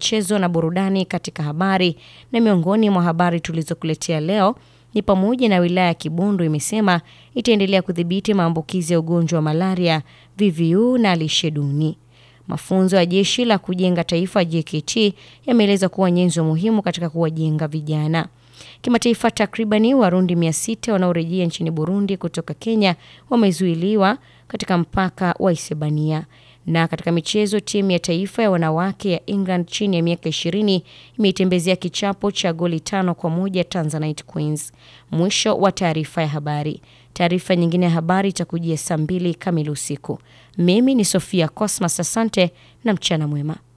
michezo na burudani katika habari. Na miongoni mwa habari tulizokuletea leo ni pamoja na wilaya ya Kibondo imesema itaendelea kudhibiti maambukizi ya ugonjwa wa malaria, VVU na lishe duni. Mafunzo ya jeshi la kujenga taifa JKT yameeleza kuwa nyenzo muhimu katika kuwajenga vijana. Kimataifa, takribani Warundi 600 wanaorejea nchini Burundi kutoka Kenya wamezuiliwa katika mpaka wa Isebania. Na katika michezo, timu ya taifa ya wanawake ya England chini ya miaka 20 imeitembezea kichapo cha goli tano kwa moja Tanzanite Queens. Mwisho wa taarifa ya habari. Taarifa nyingine ya habari itakujia saa mbili kamili usiku. Mimi ni Sofia Cosmas, asante na mchana mwema.